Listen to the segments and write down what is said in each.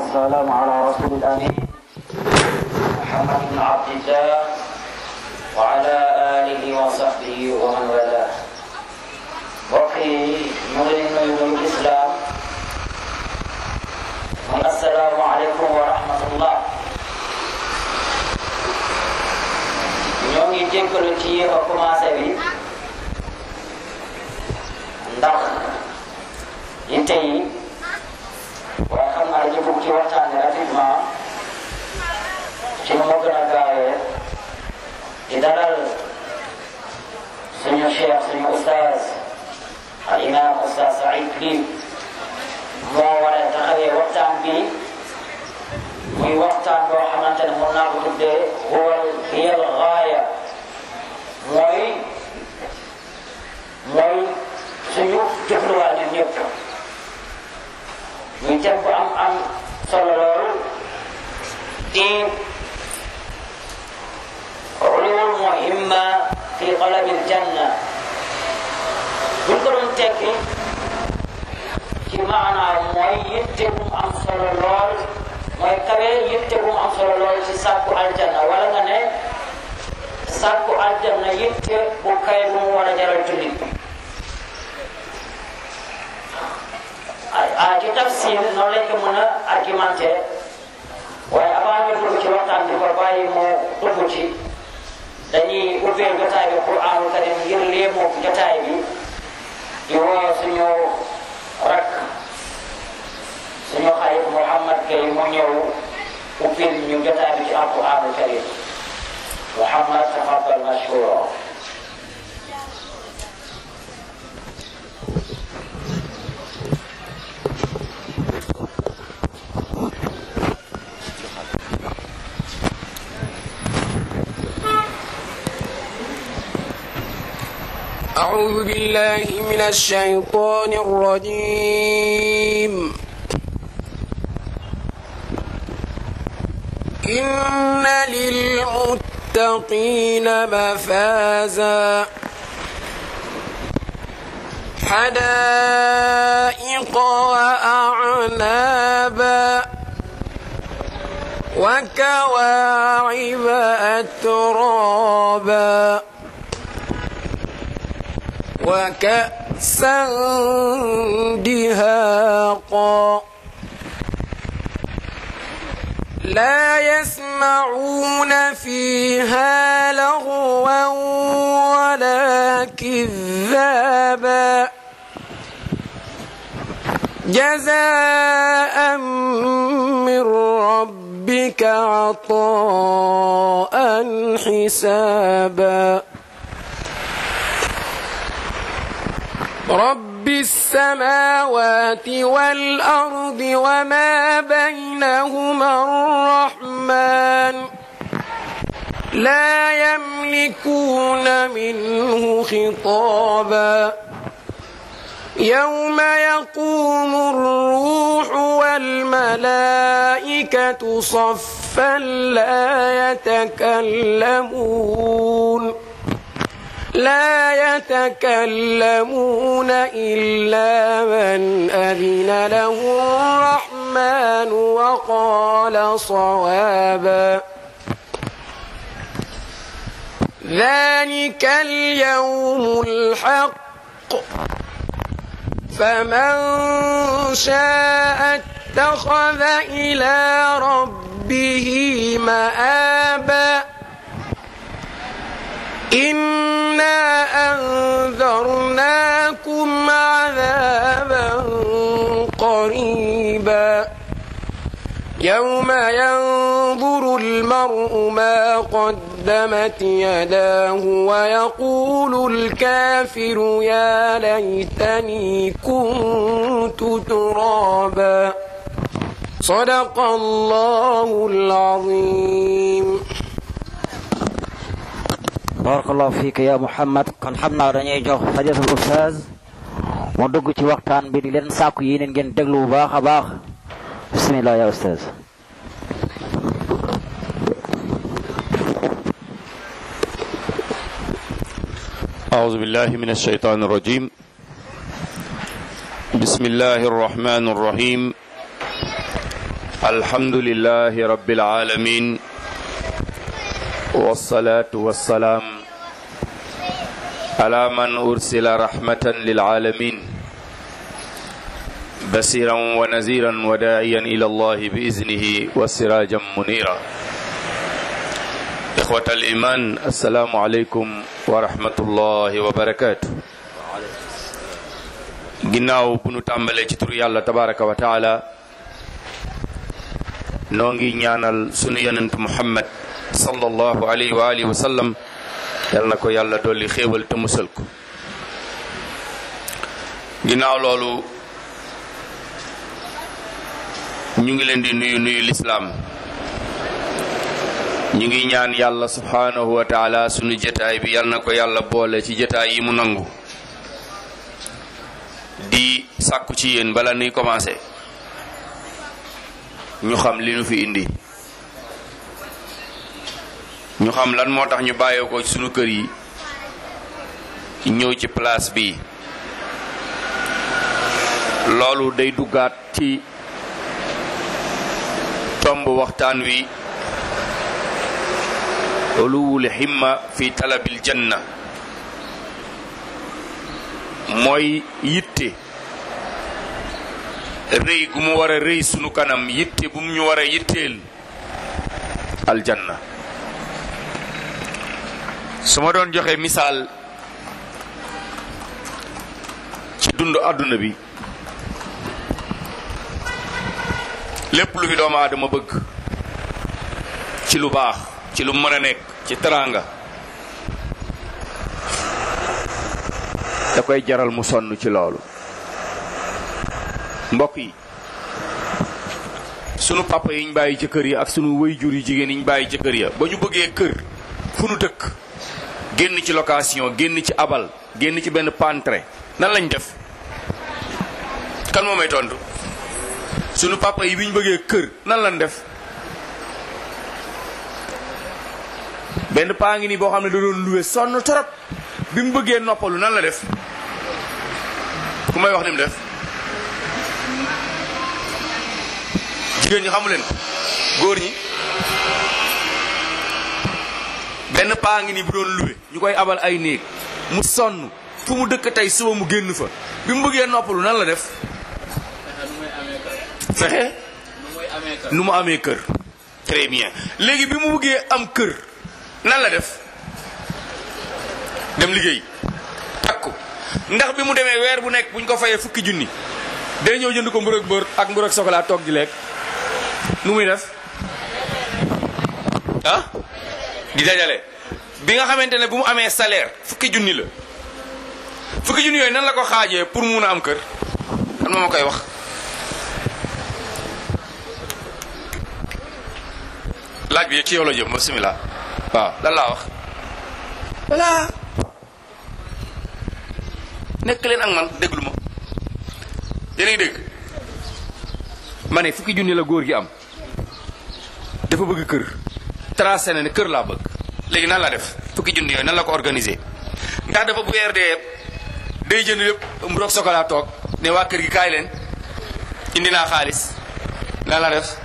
والسلام على رسول الأمين محمد بن عبد الله وعلى آله وصحبه ومن والاه بقي نورين من الإسلام السلام عليكم ورحمة الله ñoo ngi jéggalu ci yéex a commencé bi ndax yitte yi waaye xam naa ñu bugg ci waxtaane rapidement ci nu mu gën a gaawee di dalal suñu cheikh suñu ustaaz al imam ustaaz Saïd Ly moo war a taxawee waxtaan bi muy waxtaan boo xamante ne mun naa ko tuddee huwal hiyal gaaya mooy mooy suñu jubluwaay ñun ñëpp muy thème bu am am solo lool di ulul muhimma fi talabil janna buñ ko doon tekki ci maanaam mooy yitte bu am solo lool mooy kawe yitte bu am solo lool ci sàkku aljanna wala nga ne sàkku aljanna yitte bu kawe bu mu war a jaral jullit ah ci tafsir noonu lañ ko mën a argumenté waaye avant ñu dugg ci waxtaan bi ko bàyyi mu dugg ci dañuy ubbee jotaay bi Qur'aanul Karim ngir léemu jotaay bi di woo suñu rak suñu xarit Mouhamad Gueye mu ñëw ubbil ñu jotaay bi ci Alqur'aanul Karim Mouhamad tafaddal mashkura أعوذ بالله من الشيطان الرجيم إن للمتقين مفازا حدائق وأعنابا وكواعب أترابا وكأسا دهاقا لا يسمعون فيها لغوا ولا كذابا جزاء من ربك عطاء حسابا رب السماوات والأرض وما بينهما الرحمن لا يملكون منه خطابا يوم يقوم الروح والملائكة صفا لا يتكلمون لا يتكلمون إلا من أذن له الرحمن وقال صوابا ذلك اليوم الحق فمن شاء اتخذ إلى ربه مآبا إنا أنذرناكم عذابا قريبا يوم ينظر المرء ما قدمت يداه ويقول الكافر يا ليتني كنت ترابا صدق الله العظيم barakallahu fiik ya Muhammad kon xam naa dañuy jox fadilatul ustaaz mu dugg ci waxtaan bi di leen sàkku yi neen ngeen déglu bu baax a baax bismillah ya ustaaz أعوذ بالله من الشيطان الرجيم بسم الله الرحمن الرحيم الحمد لله رب العالمين والصلاة والسلام على من أرسل رحمة للعالمين بصيرا ونذيرا وداعيا إلى الله بإذنه وسراجا منيرا إخوة الإيمان السلام عليكم ورحمة الله وبركاته ginnaaw bu nu tàmbalee ci turu yàlla tabaraka wa taala noo ngi ñaanal sunu yonent muhammad sallallahu alayhi wa alihi wa sallam yal na ko yàlla dolli xéewal te musal ko ginnaaw loolu ñu ngi leen di nuyu nuyu lislaam ñu ngi ñaan yàlla subhanahu wa taala sunu jataay bi yal na ko yàlla boole ci jataay yi mu nangu di sàkku ci yéen bala nuy commencé ñu xam li nu fi indi ñu xam lan moo tax ñu bàyyee ko sunu kër yi ñëw ci place bi loolu day duggaat ci tomb waxtaan wi uluwul himma fi talabil janna mooy yitte rëy gu mu war a rëy sunu kanam yitte bu mu ñu war a yitteel aljanna su ma doon joxe misaal ci dund àdduna bi lépp lu fi doomu aadama bëgg ci lu baax ci lu mën a nekk ci teraanga da koy jaral mu sonn ci loolu mbokk yi sunu papa yi ñu bàyyi ci kër yi ak sunu wayjur yu jigéen yi ñu bàyyi ci kër ya ba ñu bëggee kër fu nu dëkk génn ci location génn ci abal génn ci benn pantre nan lañ def kan moo may tontu sunu papa yi bi ñu bëggee kër nan lañ def benn paa ngi nii boo xam ne da doon luwe sonn torop bi mu bëggee noppalu nan la def ku may wax ni mu def jigéen ñi xamu leen ko góor ñi benn paa ngi nii bu doon luwe ñu koy abal ay néeg mu sonn fu mu dëkk tey suba mu génn fa bi mu bëggee noppalu nan la def fexe nu mu amee kër très bien léegi bi mu bëggee am kër nan la def dem liggéey takku ndax bi mu demee weer bu nekk bu ñu ko fayee fukki junni day ñëw jënd ko mburu ak beurre ak mburu ak chocolat toog di lekk nu muy def ah di dajale bi nga xamante ne bu mu amee salaire fukki junni la fukki junni yooyu nan la ko xaajee pour mun a am kër kan moo ma koy wax laaj bi ci yow la jëm bismillah waaw lan laa wax voilà nekk leen ak man déglu ma yéen a ngi dégg ma ne fukki junni la góor gi am dafa bëgg kër tracé na ne kër laa bëgg léegi nan la def fukki junni yooyu nan la ko organisé ndax dafa bu weer dee day jënd lépp mburoog sokola toog ne waa kër gi kaay leen indi naa xaalis nan la def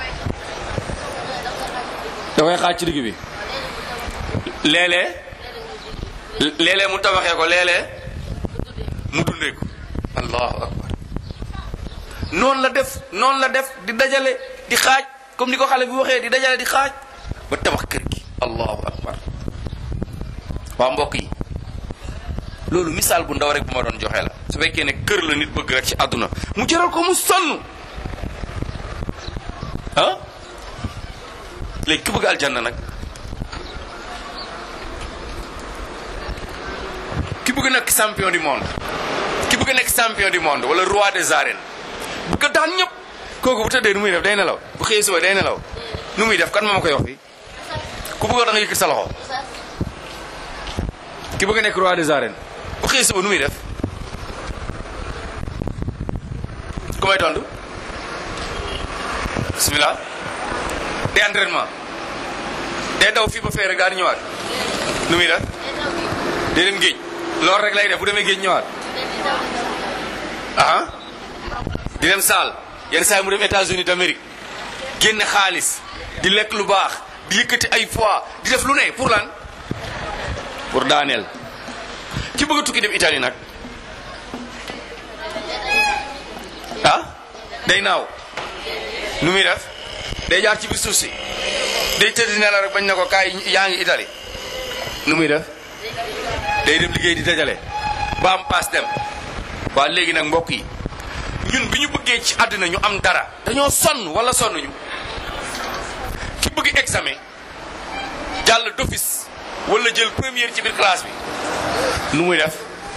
da koy xaaj ci digg bi léeg-léeg léeg-léeg mu tabaxee ko léeg-léeg mu dundee ko allahu akbar noonu la def noonu la def di dajale di xaaj comme ni ko xale bi waxee di dajale di xaaj ba tabax kër gi allahu akbar waa mbokk yi loolu misaal bu ndaw rek bu ma doon joxe la su fekkee ne kër la nit bëgg rek ci àdduna mu jaral ko mu sonn ah léegi ki bëgg aljanna nag ki bëgg nekk champion du monde ki bëgg nekk champion du monde wala roi des arènes bëgg daan ñëpp kooku bu tëddee nu muy def day nelaw bu xëyee suba day nelaw nu muy def kan moo ma koy wax fii ku bëgg da nga yëkkat sa loxo ki bëgg nekk roi des arènes bu xëyee suba nu muy def ku may tontu bismillah day entraînement day daw fii ba feere gaa di ñëwaat nu muy def day dem géej loolu rek lay def bu demee géej ñëwaat aha di dem saal yenn saa yi mu dem États-Unis d'Amérique génne xaalis di lekk lu baax di yëkkati ay fois di def lu ne pour lan pour daaneel ki bëgg a tukki dem Italie nag ah day naaw nu muy def day jaar ci biir suuf si day tëdd ne la rek bañ na ko kaay yaa ngi Italie nu muy def day dem liggéey di dajale ba am paas dem waa léegi nag mbokk yi ñun bi ñu bëggee ci àddina ñu am dara dañoo sonn wala sonnuñu ki bëgg examen jàll d'office wala jël première ci biir classe bi nu muy def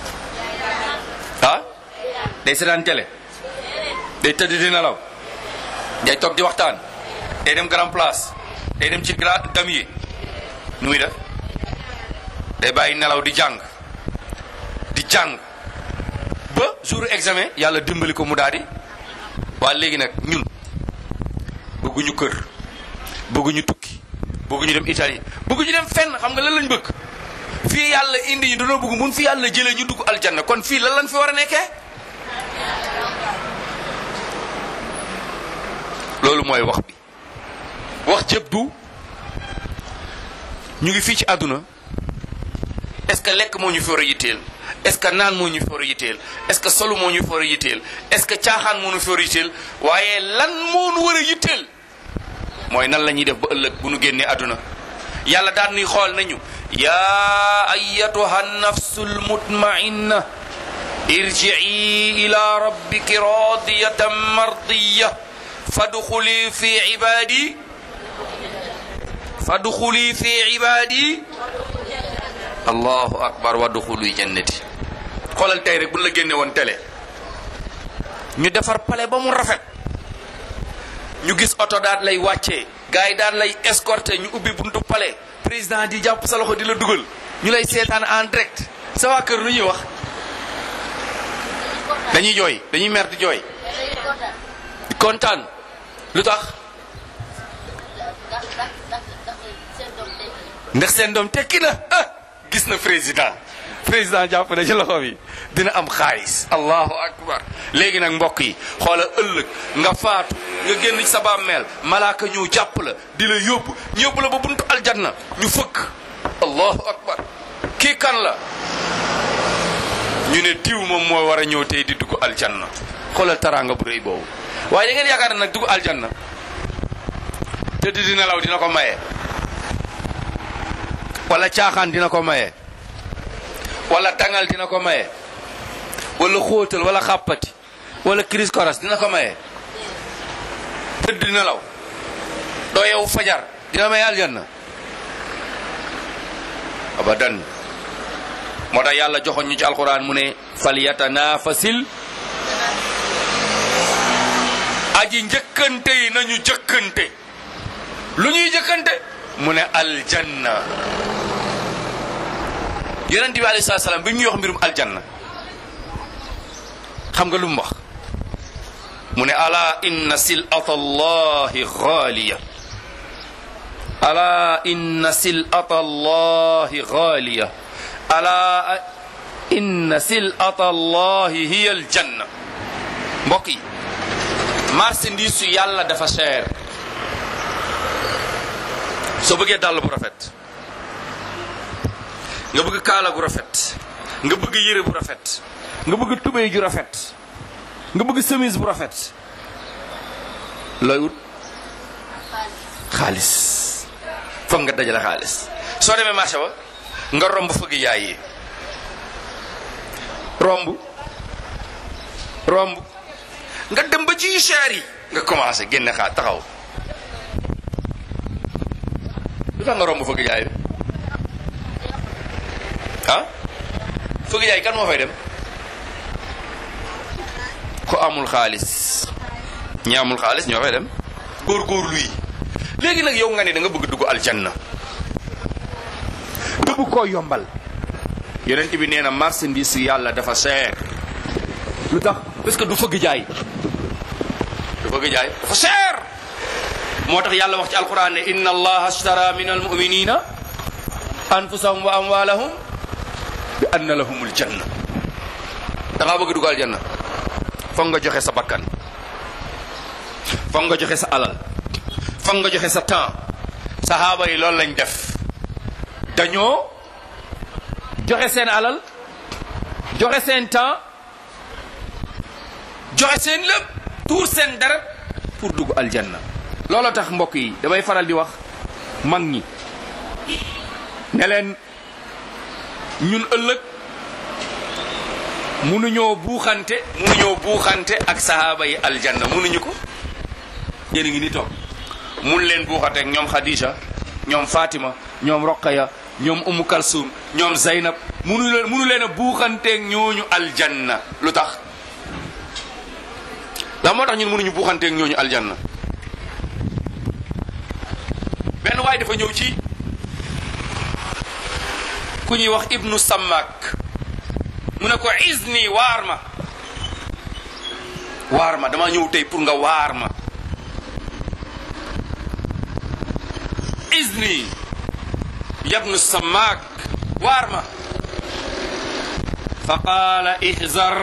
ah day seetaan télé day tëdd di nelaw day toog di waxtaan day dem grand place day dem ci grand damier nu muy def day bàyyi nelaw di jàng di jàng ba jour examen yàlla dimbali ko mu daal di waa léegi nag ñun bëgguñu kër bëgguñu tukki bëgguñu dem Italie bëgguñu dem fenn xam nga lan lañ bëgg fii yàlla indi ñu dañoo bëgg mun fi yàlla jëlee ñu dugg aljanna kon fii lan lañ fi war a nekkee loolu mooy wax bi wax jëpp du ñu ngi fii ci àdduna est-ce que lekk moo ñu fi war a yitteel est-ce que naan moo ñu fi war a yitteel est-ce que solu moo ñu fi war a yitteel est-ce que caaxaan moo ñu fi war a yitteel waaye lan moo ñu war a yitteel mooy nan la ñuy def ba ëllëg bu nu génnee àdduna yàlla daan nuy xool nañu yaa ayatuha nafsul mutmainna irji'i ila rabbiki radiyatan mardiya fadxuli fi ibadi fadxuli fi ibadi allahu akbar wadxuli jannati xoolal tey rek bu la génne woon télé ñu defar pale ba mu rafet ñu gis oto daal lay wàccee gars yi daal lay escorté ñu ubbi buntu palais président di jàpp sa loxo di la dugal ñu lay seetaan en direct sa waa kër lu ñuy wax dañuy jooy dañuy mer di jooy di kontaan lu tax ndax seen doom tekki na ah gis na président président jàpp na ci loxo bi dina am xaalis allahu akbar léegi nag mbokk yi xoola ëllëg nga faatu nga génn ci sa bàmmeel malaaka ñëw jàpp la di la yóbbu ñu yóbbu la ba buntu aljanna ñu fëkk allahu akbar kii kan la ñu ne diw moom moo war a ñëw tey di dugg aljanna xoolal taraanga bu rëy boobu waaye da ngeen yaakaar ne nag dugg aljanna te di nelaw dina ko maye wala caaxaan dina ko maye wala tangal dina ko maye wala xóotal wala xàppati wala crise koras dina ko maye tëdd di nelaw doo yow fajar dina maye aljanna abadan moo tax yàlla joxoon ñu ci alquran mu ne fal yatanafasil aji njëkkante yi nañu jëkkante lu ñuy jëkkante mu ne aljanna yonent bi alayhi salaam bi ñuy wax mbirum aljanna xam nga lu mu wax mu ne ala inna silata allahi xaaliya ala inna silata allahi xaaliya ala inna silata allahi hiya aljanna mbokk yi marchandise su yàlla dafa cher soo bëggee dàll bu rafet nga bëgg kaala gu rafet nga bëgg yére bu rafet nga bëgg tubéy ju rafet nga bëgg chemise bu rafet looy wut xaalis foog nga dajale xaalis soo demee marché ba nga romb fëgg yaay yi romb romb nga dem ba ci cher yi nga commencé génne xaar taxaw lu tax nga romb fëgg jaay bi ah fëgg jaay kan moo fay dem ko amul xaalis ñi amul xaalis ñoo fay dem góor-góorlu yi léegi nag yow nga ne da nga bëgg dugg aljanna nga bëgg koo yombal yonent bi nee na marchandise yàlla dafa cher lu tax parce que du fëgg jaay du fëgg jaay dafa cher moo tax yàlla wax ci alquran ne inna allaha ashtara min almuminina anfusahum wa amwalahum bi anna lahumul janna da ngaa bëgg dugal janna foog nga joxe sa bakkan foog nga joxe sa alal foog nga joxe sa temps sahaaba yi loolu lañ def dañoo joxe seen alal joxe seen temps joxe seen lépp tuur seen dara pour dugg aljanna loolu tax mbokk yi damay faral di wax mag ñi ne leen ñun ëllëg munuñoo buuxante munuñoo buuxante ak sahaaba yi aljanna munuñu ko yéen a ngi ni toog mun leen buuxante ak ñoom Khadija ñoom Fatima ñoom Roqaya ñoom Umu Kalsum ñoom Zaynab munu leen munu leen a buuxanteeg ñooñu aljanna lu tax la moo tax ñun munuñu buuxanteeg ñooñu aljanna benn waay dafa ñëw ci ku ñuy wax ibnu Sammak mu ne ko izni waar ma waar ma dama ñëw tey pour nga waar ma izni yabnu Sammak waar ma fa qaala ihzar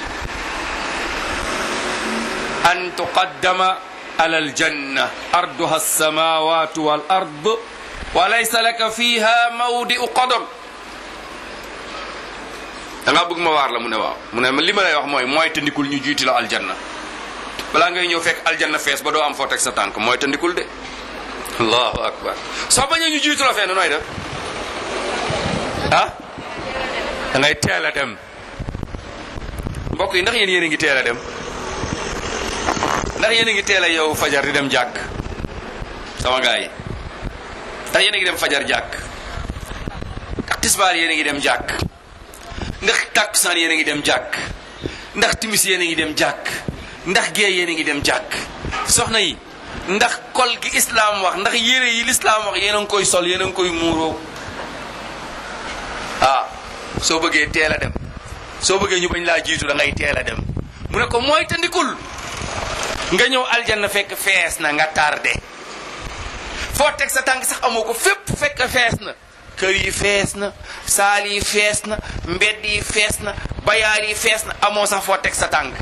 an tuqaddama ala aljanna arduha alsamawatu wal ard wa laysa laka fiha mawdi'u qadam da ngaa bëgg ma waar la mu ne waaw mu ne li ma lay wax mooy mooy tandikul ñu jiiti la aljanna balaa ngay ñëw fekk aljanna fees ba doo am foo teg sa tànk mooy tandikul de allahu akbar soo bañee ñu jiitu la fenn nooy def ah da ngay teel a dem mbokk yi ndax yéen yéen a ngi teel a dem ndax yéen a ngi teel a yow fajar di dem jàkk sama gars yi ndax yéen a ngi dem fajar jàkk ndax tisbaar yéen a ngi dem jàkk ndax takkusaan yéen a ngi dem jàkk ndax timis yéen a ngi dem jàkk ndax gée yéen a ngi dem jàkk soxna yi ndax kol gi islaam wax ndax yére yi lislaam wax yéen a ngi koy sol yéen a ngi koy muuroo ah soo bëggee teel a dem soo bëggee ñu bañ laa jiitu da ngay teel a dem mu ne ko mooy tandikul nga ñëw aljanna fekk fees na nga tardé foo teg sa tànk sax amoo ko fépp fekk fees na kër yi fees na saal yi fees na mbedd yi fees na bayaar yi fees na amoo sax foo teg sa tànk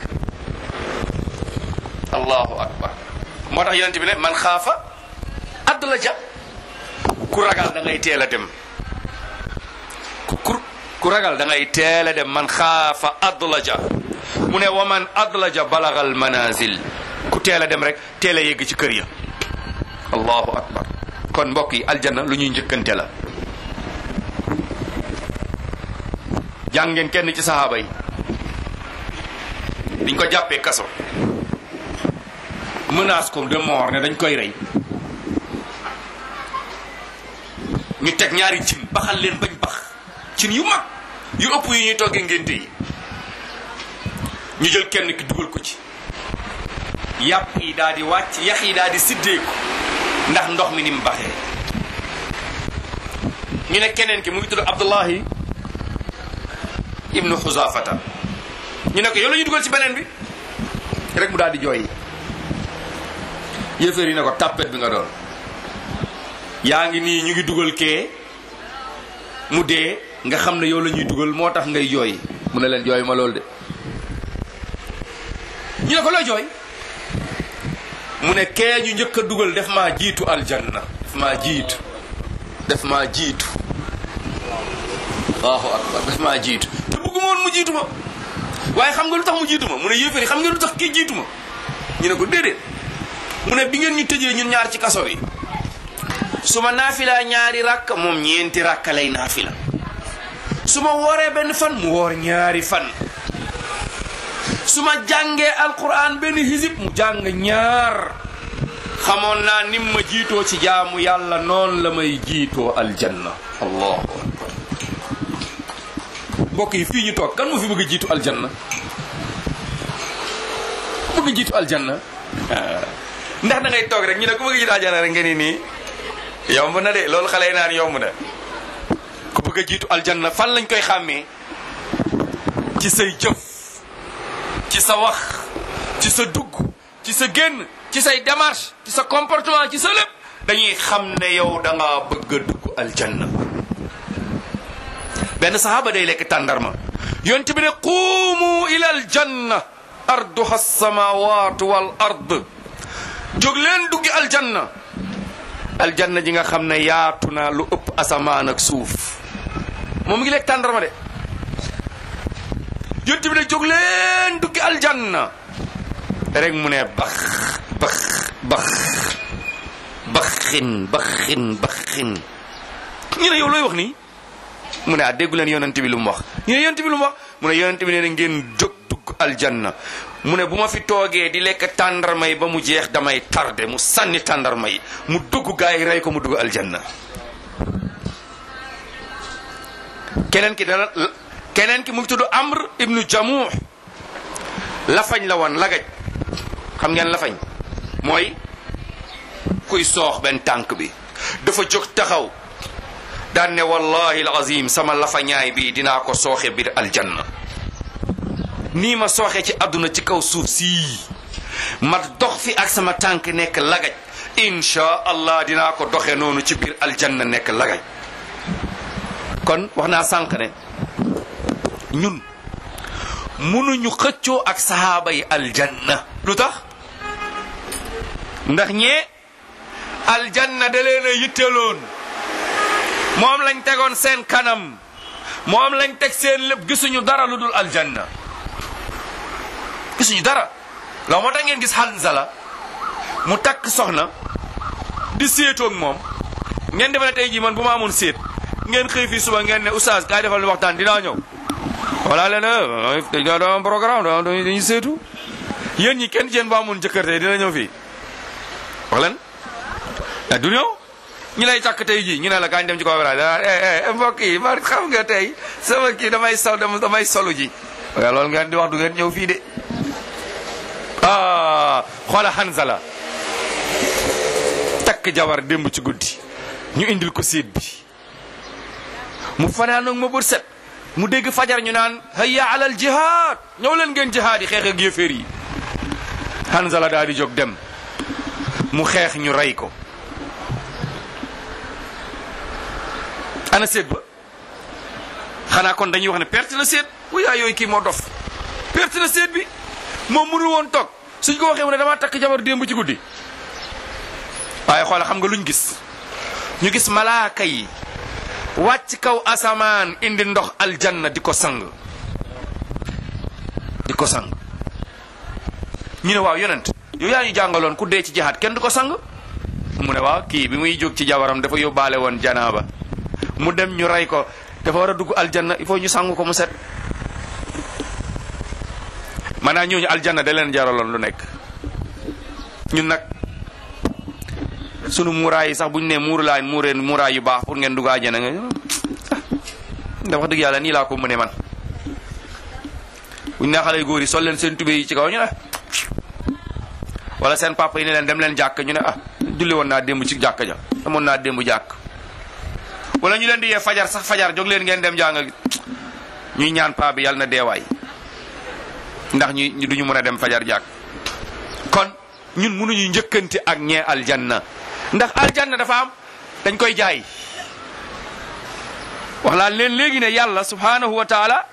allahu akbar moo tax yonent bi ne man xaafa add la ja ku ragal da ngay teel a dem ku ku ragal da ngay teel a dem man xaafa add la ja mu ne wa man add la ja balagal manazil ku teel a dem rek teel a yegg ci kër ya allahu akbar kon mbokk yi aljanna lu ñuy njëkkante la jàngeen kenn ci saxaaba yi biñ ko jàppee kaso menace ko de mort ne dañ koy rey ñu teg ñaari cin baxal leen bañ bax cin yu mag yu ëpp yu ñuy toggee ngénte yi ñu jël kenn ki dugal ko ci yàpp yi daal di wàcc yax yi daal di siddeeku ndax ndox mi ni mu baxee ñu ne keneen ki mu ngi tudd Abdullahi ibnu Xuzafata ñu ne ko yow la ñu dugal ci beneen bi rek mu daal di jooy yëfër yi ne ko tàppet bi nga doon yaa ngi nii ñu ngi dugal kee mu dee nga xam ne yow la ñuy dugal moo tax ngay jooy mu ne leen jooy ma lool de ñu ne ko looy jooy mu ne kee ñu njëkk a dugal def maa jiitu aljanna def maa jiitu def maa jiitu allahu akbar def maa jiitu te bëgguma woon mu jiitu ma waaye xam nga lu tax mu jiitu ma mu ne yéeféri xam nga lu tax kii jiitu ma ñu ne ko déedéet mu ne bi ngeen ñu tëjee ñun ñaar ci kaso bi su ma naafila ñaari rakk moom ñeenti rakk lay naafila su ma wooree benn fan mu woor ñaari fan su ma jàngee alquran benn hizib mu jàng ñaar xamoon naa nim ma jiitoo ci jaamu yàlla noonu la may jiitoo aljanna allahu akbar mbokk yi fii ñu toog kan moo fi bëgg a jiitu aljanna bëgg a jiitu aljanna ndax da ngay toog rek ñu ne ku bëgg a jiitu aljanna rek nga ni nii yomb na de loolu xale yi naan yomb na ku bëgg a jiitu aljanna fan lañ koy xàmmee ci say jëf ci sa wax ci sa dugg ci sa génn ci say démarche ci sa comportement ci sa lépp dañuy xam ne yow da ngaa bëgg a dugg aljanna benn sahaaba day lekk tàndarma yonent bi ne quumu ila aljanna arduha alsamawatu wal ard jóg leen duggi aljanna aljanna ji nga xam ne yaatu na lu ëpp asamaan ak suuf moom mu ngi lekk tàndarma de yonent bi ne jóg leen duggi aljanna rek mu ne bax bax bax baxin baxin baxin ñu ne yow looy wax nii mu ne ah déggu leen yonent bi lu mu wax ñu ne yonent bi lu mu wax mu ne yonent bi nee na ngeen jóg dugg aljanna mu ne bu ma fi toogee di lekk tàndarma yi ba mu jeex damay tardé mu sànni tàndarma yi mu dugg gaa yi rey ko mu dugg aljanna keneen ki dana keneen ki mu ngi tudd amr ibnu jamuh lafañ la woon lagaj xam ngeen lafañ mooy kuy soox benn tànk bi dafa jóg taxaw daan ne wallahi alazim sama lafañaay bi dinaa ko sooxe biir aljanna nii ma sooxe ci àdduna ci kaw suuf sii ma dox fi ak sama tànk nekk lagaj insha allah dinaa ko doxe noonu ci biir aljanna nekk lagaj kon wax naa sànq ne ñun munuñu xëccoo ak sahaaba yi aljanna lu tax ndax ñee aljanna da leen a yitteloon moom lañ tegoon seen kanam moom lañ teg seen lépp gisuñu dara lu dul aljanna gisuñu dara loolu moo tax ngeen gis Hanzala mu takk soxna di séetoog moom ngeen defe ne tey jii man bu ma amoon séet ngeen xëy fii suba ngeen ne oustaz kaay defal ni waxtaan dinaa ñëw wala leen dañ daa doon programme da dañuy séetu yéen ñi kenn jeen bu amoon jëkkër tey dina ñëw fii wax leen ah du ñëw ñu lay takk tey jii ñu ne la kañ dem ci conférence eh mbokk yi man xam nga tey sama kii damay sol damay solu ji waaye loolu ngeen di wax du ngeen ñëw fii de ah xoola Hanzala takk jabar démb ci guddi ñu indil ko séet bi mu fanaan ak ma bët set mu dégg fajar ñu naan hayya alal jihaad ñëw leen ngeen jihaad yi xeex ak yéeféer yi Hanzala daal di jóg dem mu xeex ñu rey ko ana séet ba xanaa kon dañuy wax ne perte na séet wuyaa yooyu kii moo dof perte na séet bi moom mënu woon toog suñ ko waxee mu ne damaa takk jabar démb ci guddi waaye xoola xam nga luñ gis ñu gis malaaka yi wàcc kaw asamaan indi ndox aljanna di ko sang di ko sang ñu ne waaw yonent yow yaa ñu jàngaloon ku dee ci jihaad kenn du ko sang mu ne waaw kii bi muy jóg ci jabaram dafa yóbbaale woon janaaba mu dem ñu rey ko dafa war a dugg aljanna il faut ñu sangu ko mu set maanaam ñooñu aljanna da leen jaraloon lu nekk ñun nag sunu muuraay yi sax bu ñu nee muuru laa muureen muuraay yu baax pour ngeen dugg àjjana nga da wax dëgg yàlla nii laa ko mënee man bu ñu nee xale góor yi sol leen seen tubé yi ci kaw ñu ne wala seen papa yi ne leen dem leen jàkk ñu ne ah julli woon naa démb ci jàkk ja demoon naa démb jàkk wala ñu leen di yee fajar sax fajar jóg leen ngeen dem jàng ñuy ñaan paa bi yàlla na deewaay ndax ñu ñu duñu mën a dem fajar jàkk kon ñun mënuñu njëkkante ak ñee aljanna ndax aljanna dafa am dañ koy jaay wax laa leen léegi ne yàlla subhanahu wa taala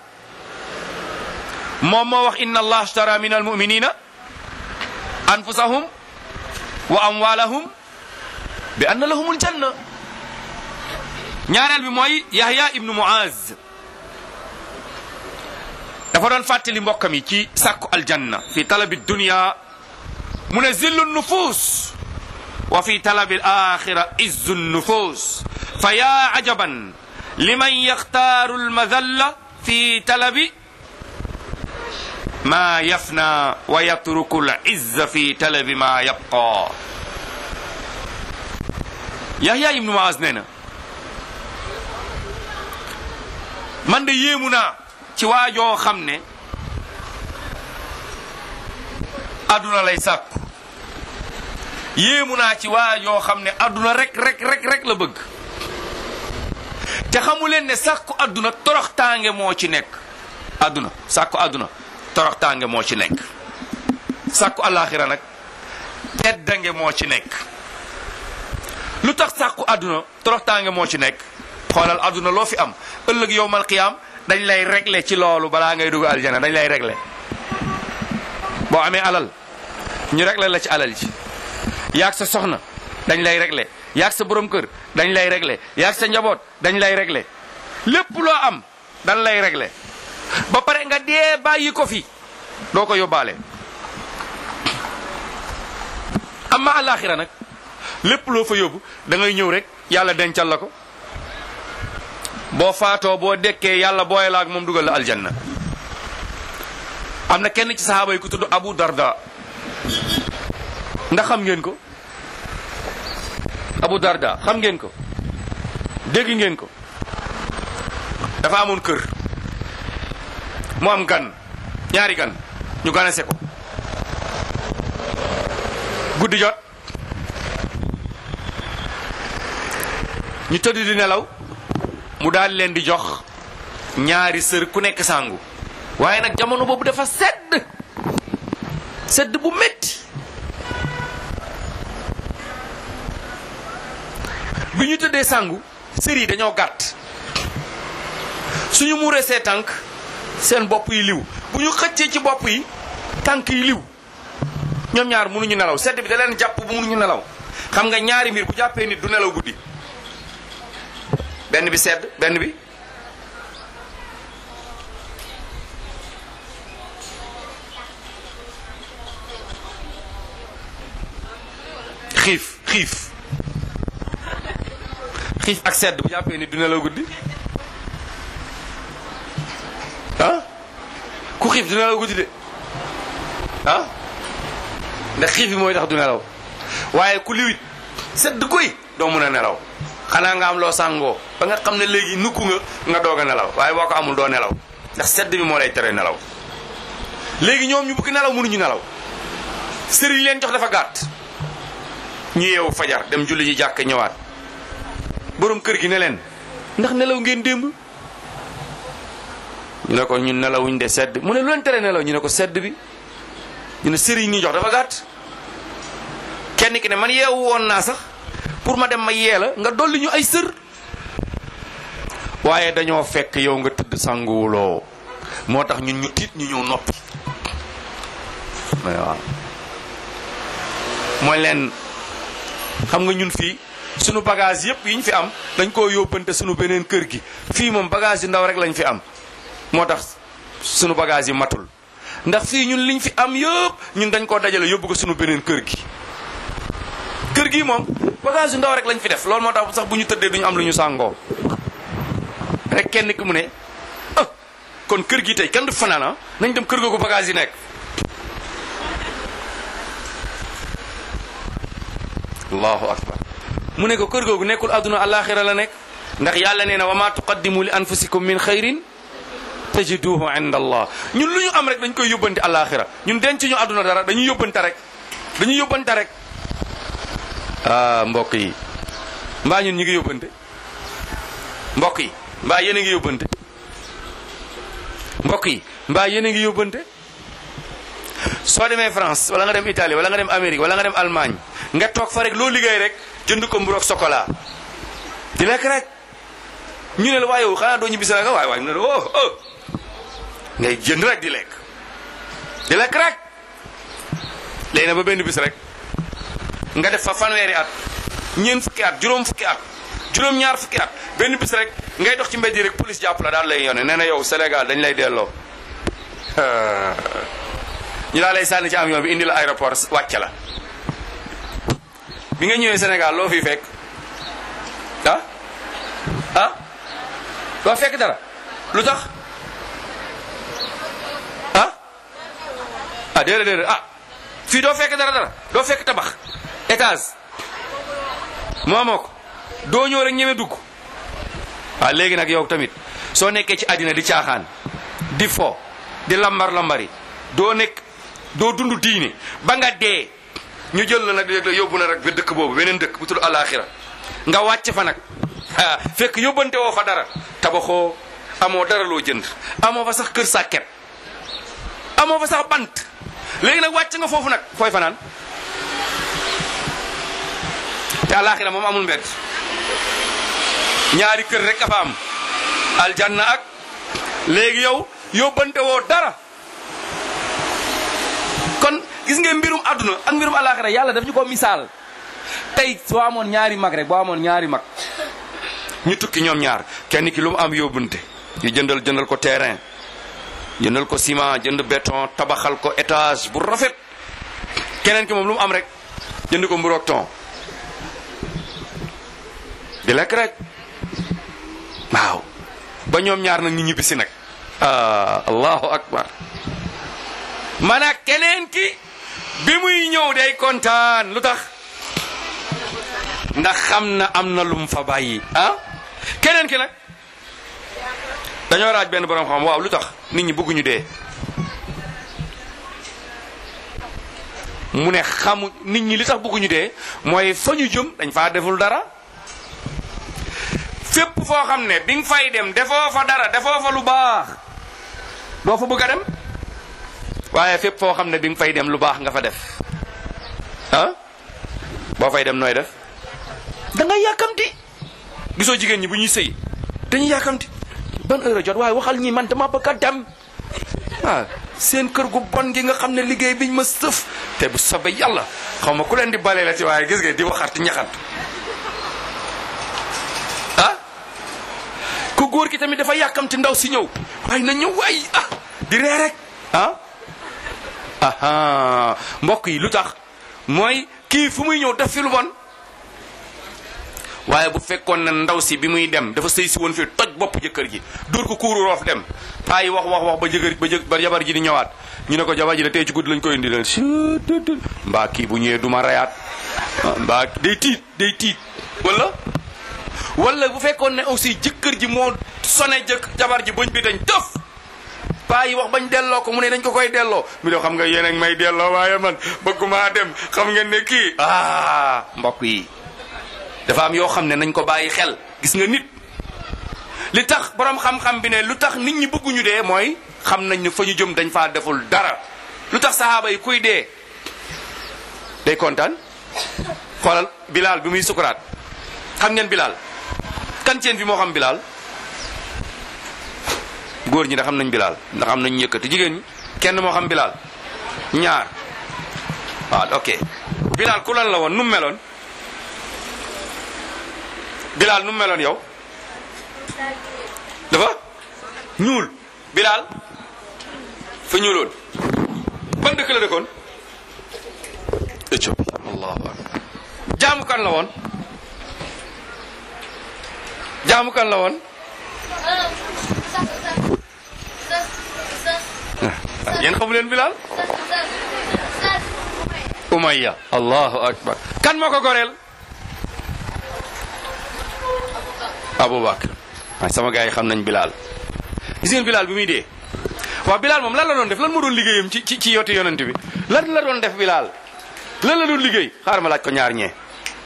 moom moo wax inna allah ashtara min almuminina anfusahum wa amwalahum bi anna lahum aljanna ñaareel bi mooy yahya ibnu muaz dafa doon fàttali mbokkam yi ci sàkku aljanna fi talabi dunya mu ne zillu nufus wa fi talabi alaxira izzu nufus fa ya ajaban liman yaxtaaru almadalla fi talabi ma yafna wa yatruku alizza fi talabi ma yabqa yahya ibnu muaz nee na man de yéemu naa ci waajoo xam ne adduna lay sàkku yéemu naa ci waajoo xam ne adduna rek rek rek rek la bëgg te xamu leen ne sàkku adduna toroxtaange moo ci nekk adduna sàkku adduna toroxtaange moo ci nekk sàkku alaxira nag teddange moo ci nekk lu tax sàkku adduna toroxtaange moo ci nekk xoolal adduna loo fi am ëllëg yowmal qiyaam dañ lay régler ci loolu balaa ngay dugg aljana dañ lay régler boo amee alal ñu régler la ci alal ji yaag sa soxna dañ lay régler yaag sa borom kër dañ lay régler yaag sa njaboot dañ lay régler lépp loo am dañ lay régler ba pare nga dee bàyyi ko fi doo ko yóbbaale amma alaxira nag lépp loo fa yóbbu da ngay ñëw rek yàlla dencal la ko boo faatoo boo dekkee yàlla booye la ak moom dugal la aljanna am na kenn ci sahaaba yi ku tudd Abu Darda ndax xam ngeen ko Abu Darda xam ngeen ko dégg ngeen ko dafa amoon kër mu am gan ñaari gan ñu ganase ko guddi jot ñu tëdd di nelaw mu daal leen di jox ñaari sër ku nekk sangu waaye nag jamono boobu dafa sedd sedd bu métti bi ñu tëddee sangu sër yi dañoo gàtt suñu muuree see tànk seen bopp yi liw bu ñu xëccee ci bopp yi tànk yi liw ñoom ñaar mënuñu nelaw sedd bi da leen jàpp bu mënuñu nelaw xam nga ñaari mbir bu jàppee nit du nelaw guddi benn bi sedd benn bi xiif xiif xiif ak sedd bu jàppee nit du nelaw guddi ah ku xiif du nelaw guddi de ah ndax xiif bi mooy tax du nelaw waaye ku liwit sedd guy doo mun a nelaw xanaa nga am loo sàngoo ba nga xam ne léegi nukku nga nga doog a nelaw waaye boo ko amul doo nelaw ndax sedd bi moo lay tere nelaw léegi ñoom ñu bëgg nelaw mënuñu nelaw sëriñ leen jox dafa gàtt ñu yeewu fajar dem julli ji jàkk ñëwaat borom kër gi ne leen ndax nelaw ngeen démb ñu ne ko ñun nelawuñ de sedd mu ne lu leen tere nelaw ñu ne ko sedd bi ñu ne sëriñ ñi jox dafa gàtt kenn ki ne man yeewu woon naa sax pour ma dem ma yee la nga dolli ñu ay sër waaye dañoo fekk yow nga tëdd sanguwuloo moo tax ñun ñu tiit ñu ñëw noppi waaw mooy leen xam nga ñun fii sunu bagage yépp yi ñu fi am dañ koo yóbbante sunu beneen kër gi fii moom bagage yu ndaw rek lañ fi am moo tax sunu bagage yi matul ndax fii ñun liñ fi am yëpp ñun dañ koo dajale yóbbu ko sunu beneen kër gi kër gi moom bagage yu ndaw rek lañ fi def loolu moo tax sax bu ñu tëddee duñu am lu ñu sàngoo rek kenn ki mu ne ah kon kër gi tey kenn du fanaan ah nañ dem kër googu bagage yi nekk allahu akbar mu ne ko kër googu nekkul àdduna alaxira la nekk ndax yàlla nee na wa ma tuqaddimu li anfusikum min xayrin tajiduhu inda allah ñun lu ñu am rek dañ koy yóbbante alaxira ñun denc ñu àdduna dara dañuy yóbbante rek dañuy yóbbante rek ah mbokk yi mbaa ñun ñu ngi yóbbante mbokk yi mbaa yéen a ngi yóbbante mbokk yi mbaa yéen a ngi yóbbante soo demee France wala nga dem Italie wala nga dem Amérique wala nga dem Allemagne nga toog fa rek loo liggéey rek jënd ko mburu ak chocolat di lekk rek ñu ne la waaye yow xanaa doo ñibbi Sénégal waaye waaye ñu ne la oh oh ngay jënd rek di lekk di lekk rek léegi na ba benn bis rek nga def fa fanweeri at ñeent fukki at juróom fukki at juróom ñaar fukki at benn bis rek ngay dox ci mbedd yi rek police jàpp la daal lay yone nee na yow Sénégal dañ lay delloo ñu daal lay sànni ci avion bi indi la aéroport wàcce la bi nga ñëwee Sénégal loo fi fekk ah ah doo fekk dara lu tax ah ah déedéet déedéet ah fii doo fekk dara dara doo fekk tabax étage moomoo ko doo ñëw rek ñeme dugg waaw léegi nag yow tamit soo nekkee ci àddina di caaxaan di fo di lambar lambari doo nekk doo dund diine ba nga dee ñu jël la nag léegi yóbbu na rek ba dëkk boobu beneen dëkk bu tudd alaxira nga wàcc fa nag ah fekk yóbbante woo fa dara tabaxoo amoo dara loo jënd amoo fa sax kër sàkket amoo fa sax bant léegi nag wàcc nga foofu nag fooy fanaan te alaxira moom amul mbedd ñaari kër rek a fa am aljanna ak léegi yow yóbbante woo dara kon gis nga mbirum àdduna ak mbirum alaxira yàlla daf ñu ko misaal tey soo amoon ñaari mag rek boo amoon ñaari mag ñu tukki ñoom ñaar kenn ki lu mu am yóbbunte ñu jëndal jëndal ko terrain jëndal ko ciment jënd béton tabaxal ko étage bu rafet keneen ki moom lu mu am rek jënd ko mburoog ton di lekk rek waaw ba ñoom ñaar nag ñu ñibbisi nag ah allahu akbar man ak keneen ki bi muy ñëw day kontaan lu tax ndax xam na am na lum fa bàyyi ah keneen ki nag dañoo raaj benn borom xam waaw lu tax nit ñi bëgguñu dee mu ne xamu nit ñi li tax bëgguñu dee mooy fa ñu jëm dañ faa deful dara fépp foo xam ne bi nga fay dem defoo fa dara defoo fa lu baax doo fa bëgg a dem waaye fépp foo xam ne bi nga fay dem lu baax nga fa def ah boo fay dem nooy def da ngay yàkkamti gisoo jigéen ñi bu ñuy sëy dañuy yàkkamti ban heure a jot waaye waxal ñi man dama bëgg a dem ah seen kër gu bon gi nga xam ne liggéey biñ ma sëf te bu sobe yàlla xaw ma ku leen di bale la ci waaye gis nga di waxat ñaxat ah ku góor ki tamit dafa yàkkamti ndaw si ñëw waaye na ñëw waay ah di ree rek ah aha mbokk yi lu tax mooy kii fu muy ñëw def fi lu bon waaye bu fekkoon na ndaw si bi muy dem dafa sëy si woon fii toj bopp jëkkër ji dóor ko kuuru roof dem paa yi wax wax wax ba jëkkër ba jë ba jabar ji di ñëwaat ñu ne ko jabar ji da tey ci guddi lañ koy indi leen mbaa kii bu ñëwee duma rayaat mbaa day tiit day tiit wala wala bu fekkoon ne aussi jëkkër ji moo sone jëkk jabar ji bëñ bi dañ tëf paa yi wax bañ delloo ko mu ne dañ ko koy delloo mi doo xam nga yéen ak may delloo waaye man bëgguma dem xam ngeen ne kii ah mbokk yi dafa am yoo xam ne nañ ko bàyyi xel gis nga nit li tax borom xam-xam bi ne lu tax nit ñi bëgguñu dee mooy xam nañ ne fa ñu jëm dañ faa deful dara lu tax saxaaba yi kuy dee day kontaan xoolal bilaal bi muy sukuraat xam ngeen bilaal kan ceen fi moo xam bilaal góor ñi da xam nañ bilaal ndax am nañ yëkkati jigéen ñi kenn moo xam bilaal ñaar waaw ok bilaal ku lan la woon nu mu meloon bilaal nu mu meloon yow dafa ñuul bilaal fa ñuuloon ban dëkk la dëkkoon Éthiopie allahu akbar jaamu kan la woon jaamu kan la woon yéen xamu leen bilaal umayya allahu akbar kan moo ko goreel aboubacar waaye sama gars yi xam nañ bilaal gis ngeen bilaal bi muy dee waaw bilaal moom lan la doon def lan moo doon liggéeyam ci ci ci yotti yonent bi lan la doon def bilaal lan la doon liggéey xaaral ma laaj ko ñaar ñee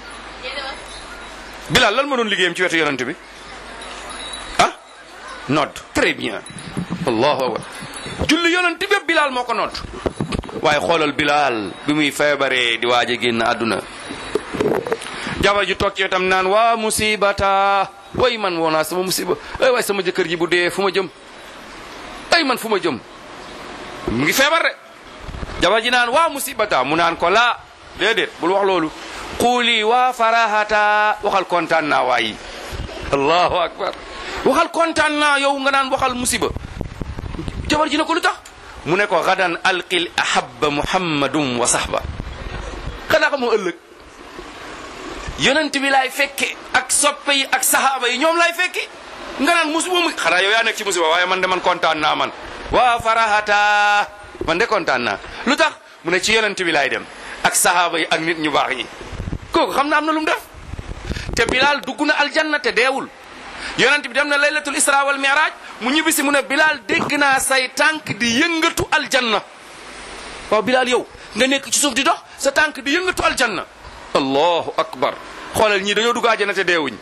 bilaal lan moo doon liggéeyam ci wetu yonent bi ah nodd très bien allahu akbar julli yonent bépp bilaal moo ko nodd waaye xoolal bilaal bi muy feebaree di waaj a génn àdduna jabar ju toog ci wetam naan waa musibata way man woonaa sama musiba ay waay sama jëkkër ji bu dee fu ma jëm ay man fu ma jëm mu ngi feebar de jabar ji naan waa musibata mu naan ko laa déedéet bul wax loolu xuuli waa farahata waxal kontaan naa waayi allahu akbar waxal kontaan naa yow nga naan waxal musiba jabar ji ne ko lu tax mu ne ko gadan alqil ahabba muhammadum wa sahba xanaa ko moo ëllëg yonent bi laay fekke ak soppe yi ak sahaaba yi ñoom laay fekke nga naan musiba mu xanaa yow yaa nekk ci musiba waaye man de man kontaan naa man waa farahata man de kontaan naa lu tax mu ne ci yonent bi laay dem ak sahaaba yi ak nit ñu baax ñi kooku xam na am na lu mu def te Bilal dugg na aljanna te deewul yonent bi dem na laylatul isra wal mi'raj mu ñibbisi mu ne Bilal dégg naa say tànk di yëngatu aljanna waaw Bilal yow nga nekk ci suuf di dox sa tànk di yëngatu aljanna allahu akbar xoolal ñii dañoo dugg àjjana te deewuñ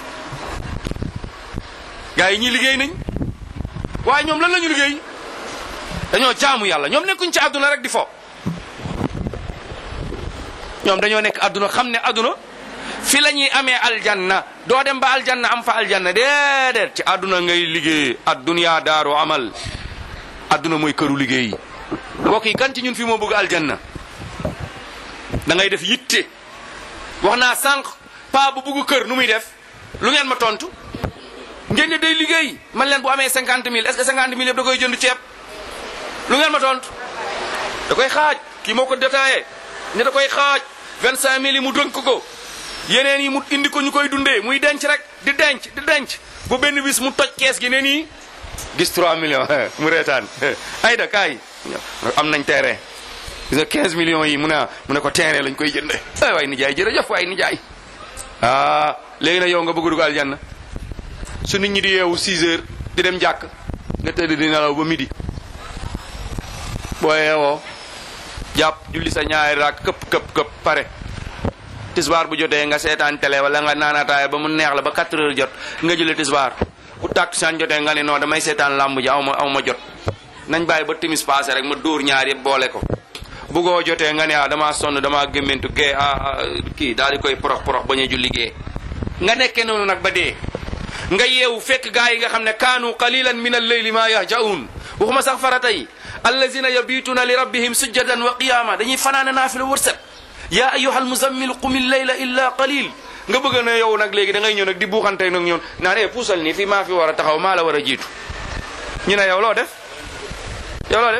gars yi ñii liggéey nañ waaye ñoom lan la ñu liggéey dañoo jaamu yàlla ñoom nekkuñ ci àdduna rek di fo ñoom dañoo nekk àdduna xam ne àdduna fi la ñuy amee aljanna doo dem ba aljanna am fa aljanna déedéet ci àdduna ngay liggéey addunya daaru amal àdduna mooy këru liggéey mbokk yi kan ci ñun fi moo bëgg aljanna da ngay def yitte wax naa sànq paa bu bugg kër nu muy def lu ngeen ma tontu ngeen ne day liggéey man leen bu amee cinquante mille est-ce que cinquante mille yëpp da koy jënd ceeb lu ngeen ma tontu da koy xaaj kii moo ko détaillé ne da koy xaaj vingt cinq mille yi mu dënk ko yeneen yi mu indi ko ñu koy dundee muy denc rek di denc di denc bu benn bis mu toj kees gi ne nii gis 3 millions mu reetaan ayda kaay am nañ terrain gis nga 15 millions yi mu ne mu ne ko terrain lañ koy jënde ay waay nijaay jërëjëf waay nijaay ah léegi nag yow nga bëgg dugg aljanna su nit ñi di yeewu 6 heures di dem jàkk nga tëdd di nelaw ba midi boo yeewoo jàpp julli sa ñaari raak këpp këpp këpp pare tisbaar bu jotee nga seetaan télé wala nga naanataay ba mu neex la ba 4 heures jot nga jëlee tisbaar bu tàkkusaan jotee nga ne non damay seetaan làmb ji aw ma aw ma jot nañ bàyyi ba timis passé rek ma dóor ñaar yëpp boole ko bugoo jotee nga ne ah damaa sonn damaa gémmentu gee ah kii daal di koy porox porox bañ a julli gee nga nekkee noonu nag ba dee nga yeewu fekk gaa yi nga xam ne kaanu qalilan min al-layli ma yahjaun waxuma sax farata yi allazina yabituna li rabbihim sujjadan wa qiyama dañuy fanaane naafila wërsëg yaa ayyuhal muzammil qumi layla illa qalil nga bëgg na yow nag léegi da ngay ñëw nag di buuxante nag ñoon naan eh puusal nii fii maa fi war a taxaw maa la war a jiitu ñu ne yow loo def yow loo def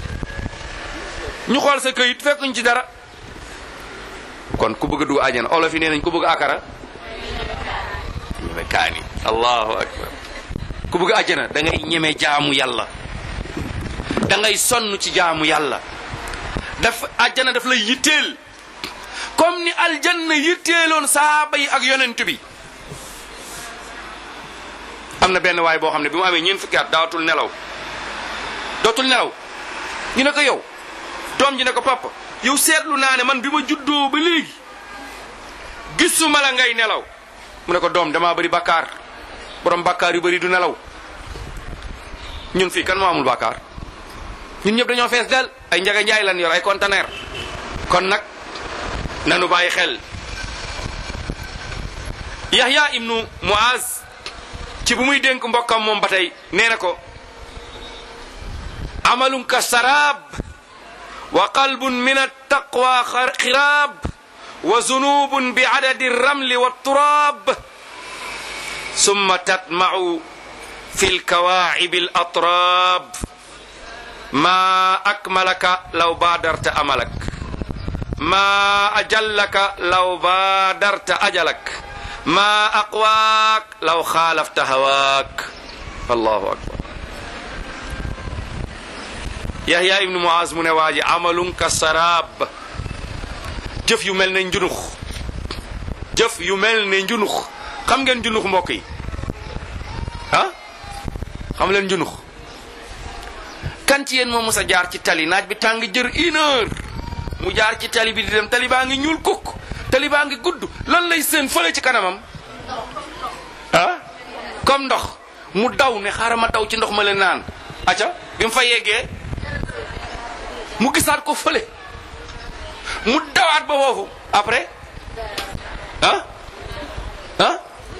ñu xool sa këyit fekkuñ ci dara kon ku bëgg a dugg àjjana olof yi nee nañ ku bëgg akara ñeme kaani allahu akbar ku bëgg àjjana da ngay ñeme jaamu yàlla da ngay sonn ci jaamu yàlla daf àjjana daf lay yitteel comme ni aljanna yitteeloon saaba yi ak yonent bi am na benn waay boo xam ne bi mu amee ñeent fukki at daawatul nelaw dootul nelaw ñu ne ko yow doom ji ne ko papa yow seetlu naa ne man bi ma juddoo ba léegi gisuma la ngay nelaw mu ne ko doom damaa bëri bakkaar borom bakkaar yu bëri du nelaw ñun fii kan moo amul bakkaar ñun ñëpp dañoo fees del ay njaga njaay lan yor ay conteneur kon nag nanu bàyyi xel Yahya ibnu Muaz ci bu muy dénk mbokkam moom ba tey nee na ko amalun ka sarab wa qalbun min attaqwa xiraab wa zunubun bi adadi ramli wa turab summa tatma'u fi lkawaacibi alatraab ma akmalaka law baadarta amalak ma ajallaka law baadarta ajalak ma aqwaak law xaalafta hawaak allahu akbar yahya ibnu muaz mu ne waa ji amalun ka saraab jëf yu mel ne njunux jëf yu mel ne njunux xam ngeen njunux mbokk yi ah xam leen njunux kan ci yéen moo mës a jaar ci tali naaj bi tàng jër une heure mu jaar ci tali bi di dem tali baa ngi ñuul kukk tali baa ngi gudd lan lay seen fële ci kanamam ah comme ndox mu daw ne xaaral ma daw ci ndox ma leen naan aca bi mu fa yeggee mu gisaat ko fële mu dawaat ba foofu après ah ah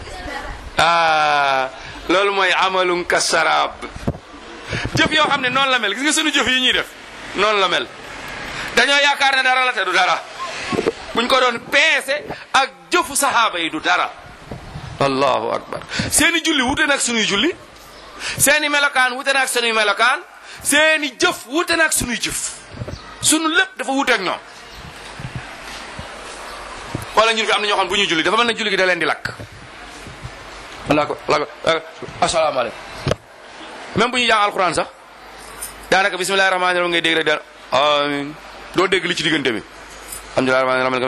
ah loolu mooy amalum ka saraab jëf yoo xam ne noonu la mel gis nga sunu jëf yi ñuy def noonu la mel dañoo yaakaar ne dara la te du dara buñ ko doon peese ak jëfu saxaaba yi du dara allahu akbar seeni julli wute nag sunuy julli seeni melokaan wute nag sunuy melokaan seeni jëf wute nag sunuy jëf sunu lépp dafa wute ak ñoom wala ñun fi am na ñoo xam bu ñuy julli dafa mel na julli gi da leen di lakk wala ko wala ko asalaamaaleykum même bu ñuy jàng alxuraan sax daanaka bismillahi rahmaani rahim ngay dégg rek da amin doo dégg li ci diggante bi alhamdulilah amin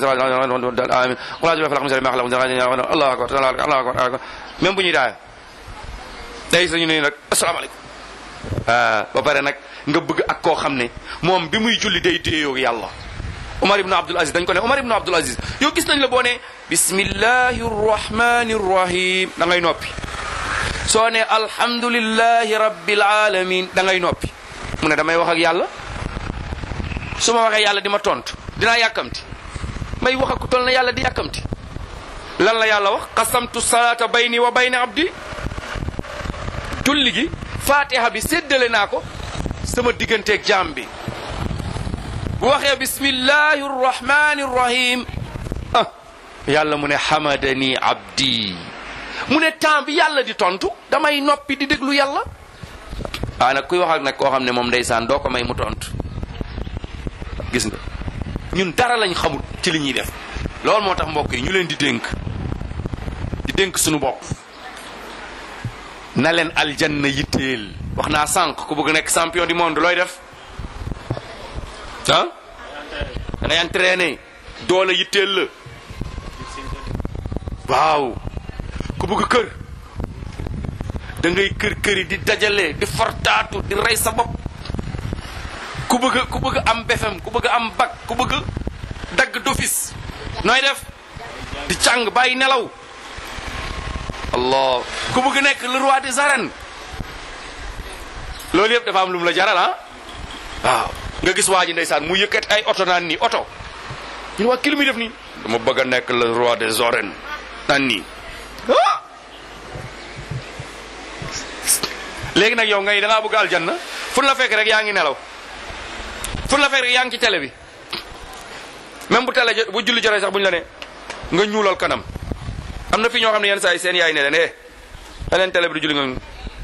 allahu akbar allahu akbar même bu ñuy daaya day sañu ne nag asalaamaaleykum ba pare nag nga bëgg ak koo xam ne moom bi muy julli day déeyoo yàlla Omar ibn Abdul Aziz dañ ko ne Omar ibn Abdul Aziz yow gis nañ la boo ne bismillahi rahmani rahim da ngay noppi soo ne alhamdulillahi rabbil alamin da ngay noppi mu ne damay wax ak yàlla su ma waxee yàlla di ma tontu dinaa yàkkamti may wax ak ku tol na yàlla di yàkkamti lan la yàlla wax qasamtu salaata bayni wa bayni abdi julli gi fatiha bi séddale naa ko sama digganteeg jaam bi bu waxee bismillahi rrahmani rrahim ah yàlla mu ne hamadani abdi mu ne temps bi yàlla di tontu damay noppi di déglu yàlla waaye nag kuy wax ak nag koo xam ne moom ndeysaan doo ko may mu tontu gis nga ñun dara lañ xamut ci li ñuy def loolu moo tax mbokk yi ñu leen di dénk di dénk suñu bopp na leen aljanna yitteel wax naa sànq ku bëgg nekk champion du monde looy def ah da ngay entraîné doole yitteel la waaw ku bëgg kër da ngay kër këri di dajale di fortaatu di rey sa bopp ku bëgg ku bëgg am BFEM ku bëgg am bac ku bëgg dagg d'office nooy def di càng bàyyi nelaw allah ku bëgg nekk le roi des arènes loolu yëpp dafa am lu mu la jaral ah waaw nga gis waa ji ndeysaan mu yëkkat ay oto naan nii oto ñu ne waa kii lu muy def nii dama bëgg a nekk le roi des arènes naan nii ah léegi nag yow ngay da ngaa bëgg aljanna fu la fekk rek yaa ngi nelaw fu la fekk rek yaa ngi ci télé bi même bu télé bu julli jotee sax bu ñu la ne nga ñuulal kanam am na fi ñoo xam ne yenn saa yi seen yaay ne leen eh da leen télé bi du julli nga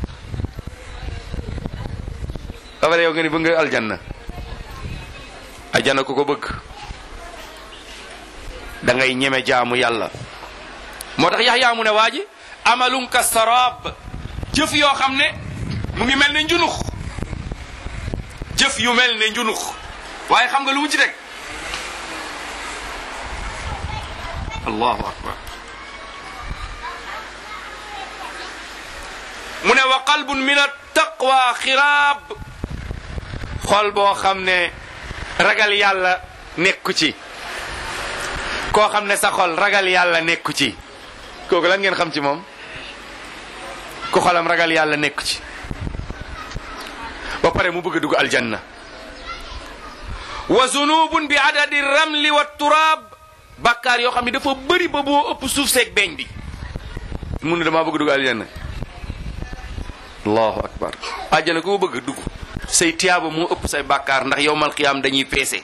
dafa yow nga ni bëgg nga aljanna aljanna ku ko bëgg da ngay ñeme jaamu yàlla moo tax Yaxya mu ne waa ji amalum ka sarab jëf yoo xam ne mu ngi mel ne njunux jëf yu mel ne njunux waaye xam nga lu mu ci teg allahu akbar mu ne wa qalbun min attaqwa xiraab xol boo xam ne ragal yàlla nekku ci koo xam ne sa xol ragal yàlla nekku ci kooku lan ngeen xam ci moom ku xolam ragal yàlla nekku ci ba pare mu bëgg a dugg aljanna wa zunubun bi adadi ramli wa turaab bàkkaar yoo xam ne dafa bëri ba boo ëpp suuf seeg beeñ bi mu ne damaa bëgg dugg aljanna allahu akbar aljanna ku ko bëgg dugg say tiyaaba moo ëpp say bàkkaar ndax yowmal qiyaam dañuy peese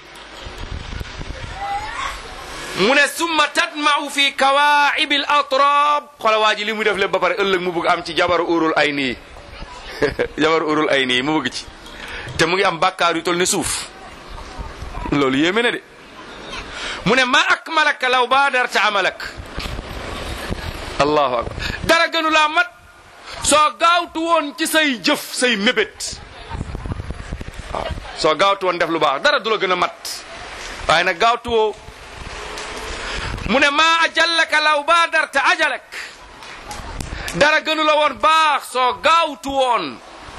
mu ne summa tatma'u fi kawaa'ib al atrab xola waa ji li mu def lépp ba pare ëllëg mu bëgg am ci jabaru urul ay nii jabaru urul ay nii mu bëgg ci te mu ngi am bàkkaar yu tol ne suuf loolu yéeme na de mu ne ma akmalaka law baadarta amalak allahu akbar dara gënu laa mat soo gaawtu woon ci say jëf say mébét waaw soo gaawtu woon def lu baax dara du la gën a mat waaye nag gaawtu woo mu ne maa ajallaka law baadarta ajalak dara gënu la woon baax soo gaawtu woon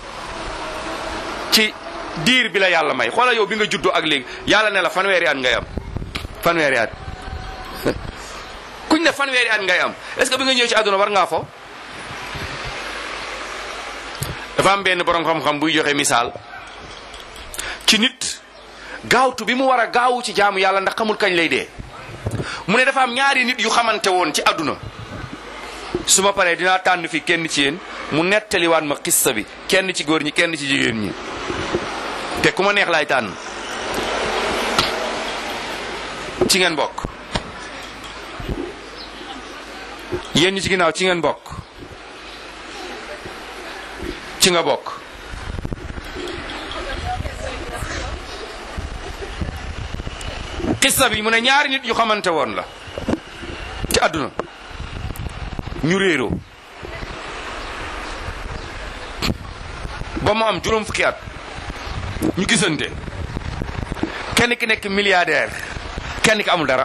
ci diir bi la yàlla may xoola yow bi nga juddoo ak léegi yàlla ne la fanweeri at ngay am fanweeri at kuñ ne fanweeri at ngay am est-ce que bi nga ñëw ci àdduna war ngaa fo dafa am benn borom xam-xam buy joxe misaal ci nit gaawtu bi mu war a gaawu ci jaamu yàlla ndax xamul kañ lay dee mu ne dafa am ñaari nit yu xamante woon ci àdduna su ma paree dinaa tànn fi kenn ci yéen mu nettaliwaat ma xissa bi kenn ci góor ñi kenn ci jigéen ñi te ku ma neex laay tànn ci ngeen bokk yéen ñi ci ginnaaw ci ngeen bokk ci nga bokk xissa bi mu ne ñaari nit yu xamante woon la ci àdduna ñu réeroo ba mu am juróom fukki at ñu gisante kenn ki nekk milliardaire kenn ki amul dara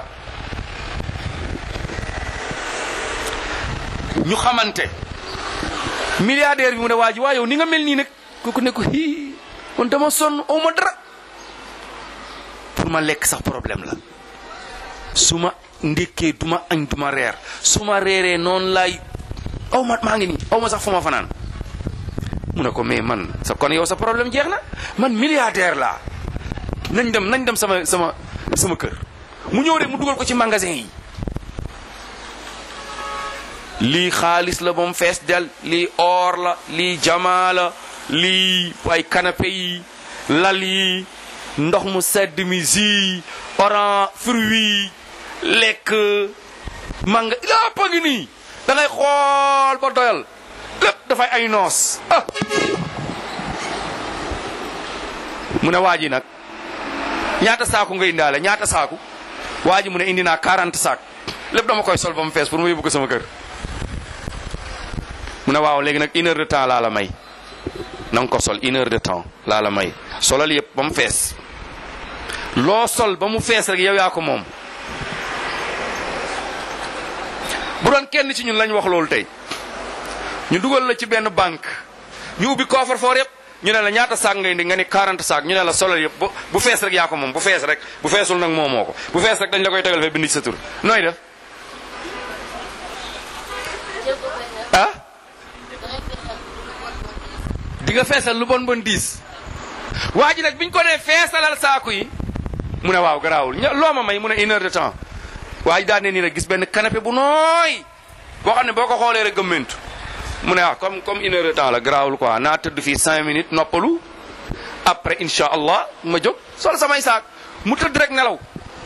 ñu xamante milliardaire bi mu ne waa ji waa yow ni nga mel nii nag kooku ne ko hii man dama sonn aw ma dara pour ma lekk sax problème la su ma ndékkee du ma añ du ma reer su ma reeree noonu laay aw ma maa ngi nii aw ma sax fu ma fanaan mu ne ko mais man sa kon yow sa problème jeex na man milliardaire laa nañ dem nañ dem sama sama sama kër mu ñëw rek mu dugal ko ci magasin yi lii xaalis la ba mu fees del lii or la lii jamaa la lii ay canapé yi lal yi ndox mu sedd mi jus orange fruit lekk manga lépp a ngi nii da ngay xool ba doyal lépp dafay ay noos ah mu ne waa ji nag ñaata saaku nga indaale ñaata saaku waa ji mu ne indi naa 40 saak lépp dama koy sol ba mu fees pour mu yóbbu ko sama kër mu ne waaw léegi nag une heure de temps laa la may na nga ko sol une heure de temps laa la may solal yëpp ba mu fees loo sol ba mu fees rek yow yaa ko moom bu doon kenn ci ñun lañ wax loolu tey ñu dugal la ci benn banque ñu ubbi coffre fort yëpp ñu ne la ñaata saak ngay indi nga ni 40 saak ñu ne la solal yëpp bu bu fees rek yaa ko moom bu fees rek bu feesul nag moomoo ko bu fees rek dañ la koy tegal fe bind ci sa tur nooy def ah di nga feesal lu bon bon diis waa ji nag biñ ko nee feesalal saaku yi mu ne waaw garaawul ña loo ma may mu ne une heure de temps waa ji daan ne nii nag gis benn canapé bu nooy boo xam ne boo ko xoolee rek gëmmentu mu ne ah comme comme une heure de temps la garaawul quoi naa tëdd fii cinq minutes noppalu après incha allah ma jóg sol samay saak mu tëdd rek nelaw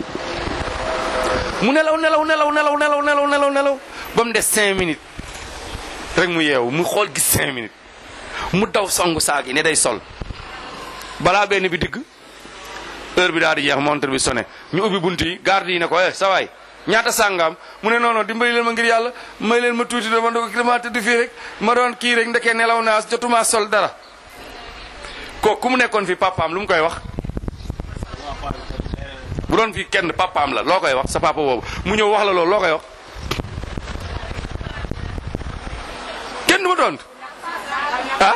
mu nelaw nelaw nelaw nelaw nelaw nelaw nelaw nelaw ba mu des cinq minutes rek mu yeewu mu xool gis cinq minutes mu daw songu saag yi ne day sol balaa benn bi digg heure bi daal di jeex montre bi sonné ñu ubbi bunt yi garde yi ne ko eh sa waay ñaata sàngaam mu ne noonu dimbali leen ma ngir yàlla may leen ma tuuti dama doon dama tëdd fii rek ma doon kii rek ndekee nelaw naa jotuma sol dara kooku ku mu nekkoon fi papaam lu mu koy wax bu doon fi kenn papaam la loo koy wax sa papa boobu mu ñëw wax la loolu loo koy wax kenn du ma doon ah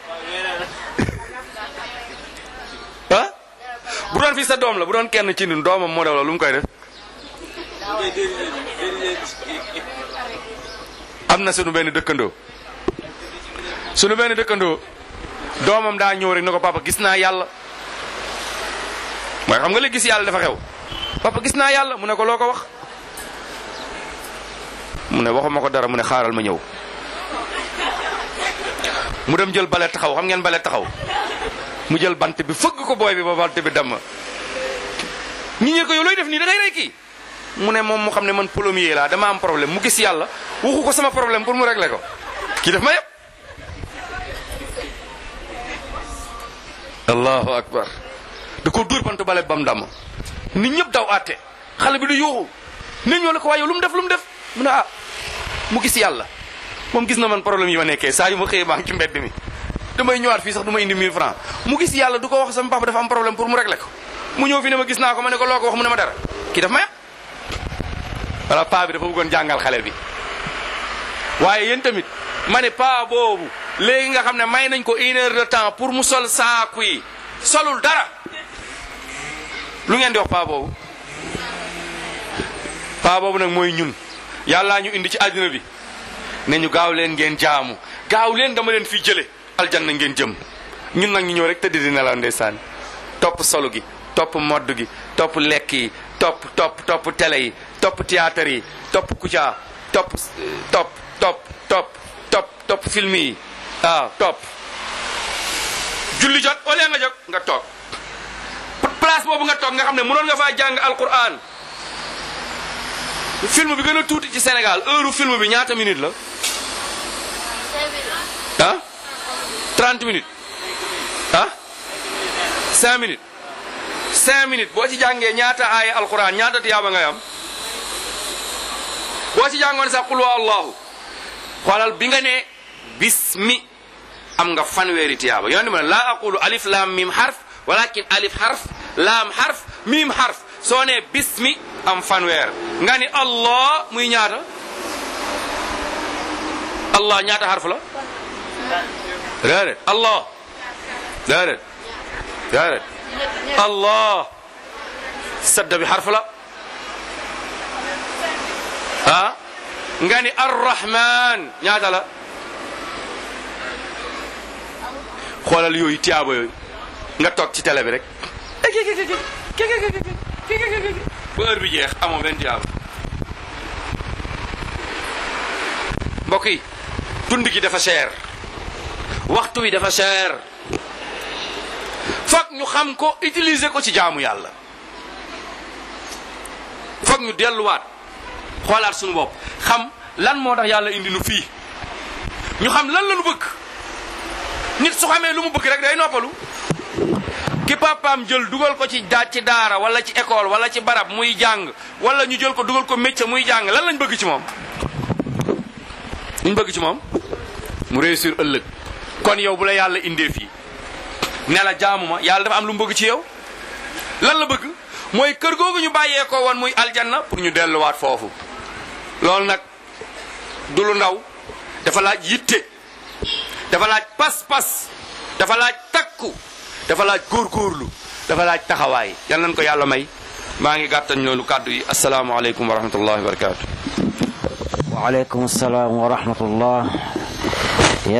ah bu doon fi sa doom la bu doon kenn ci ñun doomam moo def la lu mu koy def am na sunu benn dëkkandoo sunu benn dëkkandoo doomam daa ñëw rek ne ko papa gis naa yàlla mooy xam nga léegi gis yàlla dafa xew papa gis naa yàlla mu ne ko loo ko wax mu ne waxuma ko dara mu ne xaaral ma ñëw mu dem jël bale taxaw xam ngeen bale taxaw mu jël bant bi fëgg ko booy bi ba bant bi damm ñi ñe ko yow looy def nii da ngay rey kii mu ne moom mu xam ne man plombier laa dama am problème mu gis yàlla waxu ko sama problème pour mu régler ko kii def ma yëpp allahu akbar da ko dóor bant bale bam damm nit ñëpp daw àtte xale bi du yuuxu nit ñoo la ko waaye lu mu def lu mu def mu ne ah mu gis yàlla moom gis na man problème yi ma nekkee saa yu ma xëyee maa ngi ci mbedd mi damay ñëwaat fii sax du ma indi 1000 francs mu gis yàlla du ko wax sama papa dafa am problème pour mu régler ko mu ñëw fi ne ma gis naa ko ma ne ko loo ko wax mu ne ma dara kii daf ma yàq wala paa bi dafa bëggoon jàngal xale bi waaye yéen tamit ma ne paa boobu léegi nga xam ne may nañ ko une heure de temps pour mu sol saaku yi solul dara lu ngeen di wax paa boobu paa boobu nag mooy ñun yàllaa ñu indi ci àddina bi ne ñu gaaw leen ngeen jaamu gaaw leen dama leen fi jële aljanna ngeen jëm ñun nag ñu ñëw rek tëdd di nelaw ndeysaan topp solu gi topp modd gi topp lekk yi topp topp topp télé yi topp théâtre yi topp kucaa topp topp topp topp topp topp film yi waaw topp julli jot wala nga jóg nga toog place boobu nga toog nga xam ne mënoon nga faa jàng alquran film bi gën a tuuti ci Sénégal heure film bi ñaata minute la ah 30 minutes ah 5 minutes 5 minutes boo ci jàngee ñaata aaya alquran ñaata tiyaaba ngay am boo ci jàngoon sax qul wa allahu xoolal bi nga ne bismi am nga fanweeri tiyaaba yoon ma ne laa aqulu alif lam mim harf walakin alif harf laam harf mim harf soo ne bismi am fanweer nga ni allah muy ñaata allah ñaata harf la déedéet allah déedéet déedéet allah sadda bi harf la ah nga ni arrahman ñaata la xoolal yooyu tiyaaba yooyu nga toog ci télé bi rek ba heure bi jeex amoo benn tiyaaba mbokk yi dund gi dafa cher waxtu wi dafa cher foog ñu xam ko utiliser ko ci jaamu yàlla foog ñu delluwaat xoolaat suñu bopp xam lan moo tax yàlla indi nu fii ñu xam lan la nu bëgg nit su xamee lu mu bëgg rek day noppalu ki papaam jël dugal ko ci daa ci daara wala ci école wala ci barab muy jàng wala ñu jël ko dugal ko métier muy jàng lan lañ bëgg ci moom liñ bëgg ci moom mu réussir ëllëg kon yow bu la yàlla indee fii ne la jaamu ma yàlla dafa am lu mu bëgg ci yow lan la bëgg mooy kër googu ñu bàyyee ko woon muy aljanna pour ñu delluwaat foofu loolu nag du lu ndaw dafa laaj yitte dafa laaj pas-pas dafa laaj takku dafa laaj góorgóorlu dafa laaj taxawaay yal nañ ko yàlla may maa ngi gàttañ loolu kàddu yi asalaamaaleykum wa rahmatullahi wa barakaatu. waaleykum salaam wa rahmatullah